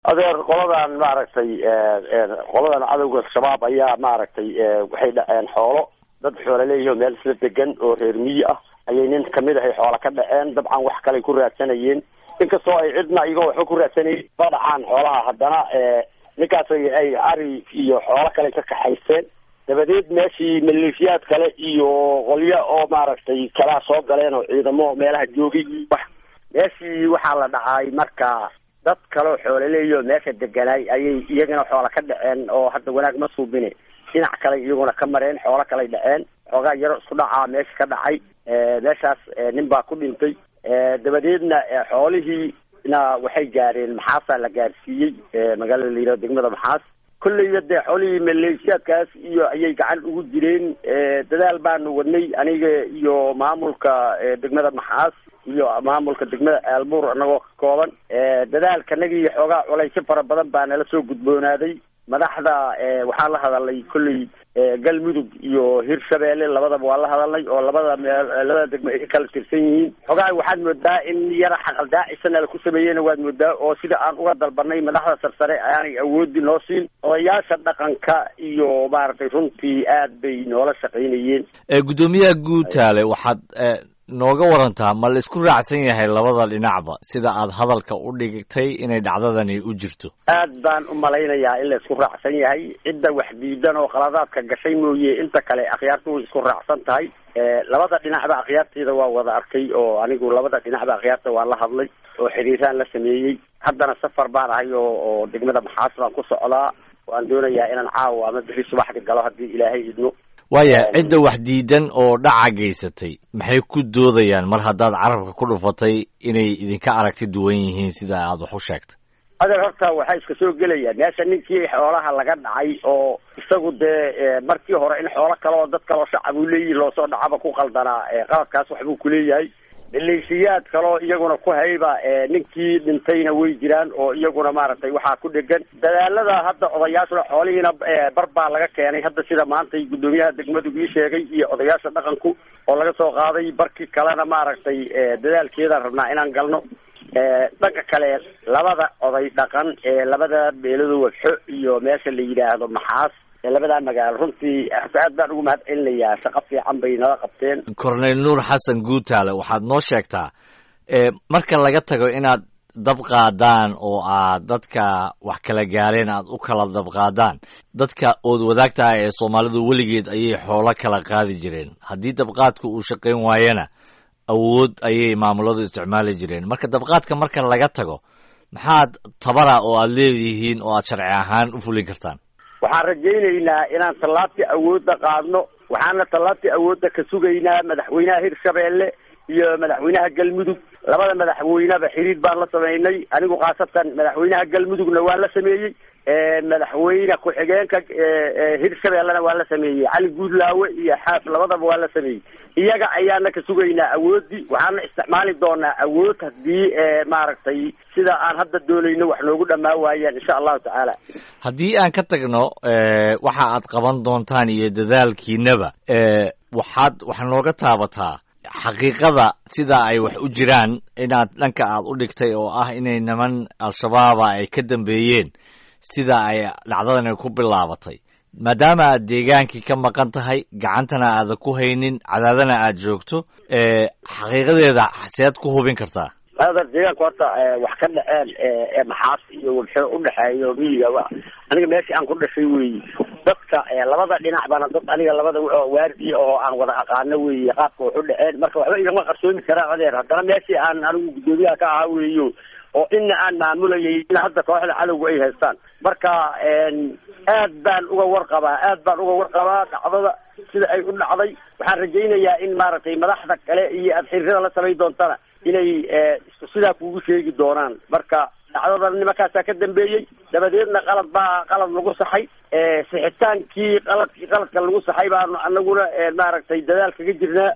adeer qoladan maaragtay qoladan cadowga shabaab ayaa maaragtay waxay dhaceen xoolo dad xoola leeyihi meel isla degan oo reer miyi ah ayay nin kamid ahay xoola ka dhaceen dabcan wax kaley ku raadsanayeen inkastoo ay cidna iyagoo waxba ku raadsanayeen ba dhacaan xoolaha haddana ninkaas ay ari iyo xoolo kale ka kaxaysteen dabadeed meeshii maleeshiyaad kale iyo qolyo oo maaragtay kalaa soo galeen oo ciidamo meelaha joogay wax meeshii waxaa la dhacay marka dad kaleo xoolaleeyo meesha deganaay ayay iyagana xoola ka dhaceen oo hadda wanaag ma suubine dhinac kale iyaguna ka mareen xoolo kaley dhaceen xoogaa yaro isku dhacaa meesha ka dhacay meeshaas nin baa ku dhintay dabadeedna xoolihii na waxay gaareen maxaasaa la gaarsiiyey magaalada la yihahdo degmada maxaas kolleyba dee xoolihii maleeshiyaadkaas iyo ayay gacan ugu jireen dadaal baanu wadnay aniga iyo maamulka degmada maxaas iyo maamulka degmada aalbuur anagoo ka kooban dadaalkanagii xoogaa culaysyo fara badan baa nala soo gudboonaaday madaxda waxaa la hadalay kolley galmudug iyo hirshabeelle labadaba waa la hadalnay oo labada meel labada degmo ay ka kala tirsan yihiin xogaa waxaad moodaa in yara xaqaldaacisana laku sameeyena waad moodaa oo sida aan uga dalbanay madaxda sarsare aanay awoodi noo siin odayaasha dhaqanka iyo maaragtay runtii aad bay noola shaqaynayeen guddoomiyaha guutaale waxaad nooga warantaa ma la isku raacsan yahay labada dhinacba sida aad hadalka u dhigtay inay dhacdadani u jirto aad baan u malaynayaa in la isku raacsan yahay cidda wax diidan oo khaladaadka gashay mooye inta kale akhyaartu way isku raacsan tahay labada dhinacba akhyaarteeda waa wada arkay oo anigu labada dhinacba akhyaarta waa la hadlay oo xiriiraan la sameeyey haddana safar baan ahay oo oo degmada maxaas baan ku socdaa waan doonayaa inaan caawa ama bixi subaxdi galo haddii ilaahay idmo waaya cidda wax diidan oo dhaca geysatay maxay ku doodayaan mar haddaad carabka ku dhufatay inay idinka aragti duwan yihiin sida aad wax u sheegtay adeer horta waxaa iska soo gelaya meesha ninkii xoolaha laga dhacay oo isagu dee markii hore in xoolo kale oo dad kaleo shacab uu leeyihi loosoo dhacaba ku qaldanaa qaladkaas waxbuu kuleeyahay maleeshiyaad kaloo iyaguna ku hayba ninkii dhintayna way jiraan oo iyaguna maaragtay waxaa ku dhegan dadaalada hadda odayaashuna xoolihiina bar baa laga keenay hadda sida maantay guddoomiyaha degmadu ii sheegay iyo odayaasha dhaqanku oo laga soo qaaday barkii kalena maaragtay dadaalkeedaan rabnaa inaan galno dhanka kale labada oday dhaqan ee labada beelado wagxo iyo meesha la yidhaahdo maxaas labadaa magaalo runtii aad baan ugu mahad celinayaa shaqo fiican bay nala qabteen corneyl nuur xasan guutaale waxaad noo sheegtaa marka laga tago inaad dab qaadaan oo aad dadka wax kala gaareen aad u kala dab qaadaan dadka ood wadaagtaha ee soomaalidu weligeed ayay xoolo kala qaadi jireen haddii dabqaadku uu shaqayn waayana awood ayay maamuladu isticmaali jireen marka dabqaadka marka laga tago maxaad tabara oo aad leedihiin oo aad sharci ahaan u fulin kartaan waxaan rajaynaynaa inaan tallaabtii awoodda qaadno waxaana tallaabtii awoodda ka sugaynaa madaxweynaha hirshabeelle iyo madaxweynaha galmudug labada madaxweyneba xiriir baan la sameynay anigu khaasatan madaxweynaha galmudugna waan la sameeyey madaxweyne ku-xigeenka hirshabeellena waa la sameeyey cali guudlaawe iyo xaaf labadaba waa la sameeyey iyaga ayaana ka sugaynaa awoodii waxaana isticmaali doonaa awood haddii maaragtay sida aan hadda doonayno wax noogu dhammaa waayaan insha allahu tacaala haddii aan ka tagno waxa aad qaban doontaan iyo dadaalkiinaba waxaad wax nooga taabataa xaqiiqada sida ay wax u jiraan inaad dhanka aad u dhigtay oo ah inay niman al-shabaaba ay ka dambeeyeen sida ay dhacdadani ku bilaabatay maadaama aad deegaankii ka maqan tahay gacantana aadan ku haynin cadaadana aad joogto xaqiiqadeeda seed ku hubin kartaa ader deegaanka horta wax ka dhaceen maxaas iyo wabxo udhexeeyo miyiga aniga meeshii aan ku dhashay weyi dadka labada dhinac bana dad aniga labada waardiya oo aan wada aqaano weyi qaabka wax u dhaceen marka waxba igama qarsoomi karaan adeer haddana meeshii aan anigu guddoomiyaha ka ahaa weyo oo ina aan maamulayay in hadda kooxda cadowga ay haystaan marka aad baan uga warqabaa aad baan uga warqabaa dhacdada sida ay u dhacday waxaan rajaynayaa in maaragtay madaxda kale iyo aad xiriirada la samay doontana inay isku sidaa kugu sheegi doonaan marka dhacdadan nimankaasaa ka dambeeyey dabadeedna qalad baa qalad lagu saxay sixitaankii qaladkii qaladka lagu saxay baanu anaguna maaragtay dadaal kaga jirnaa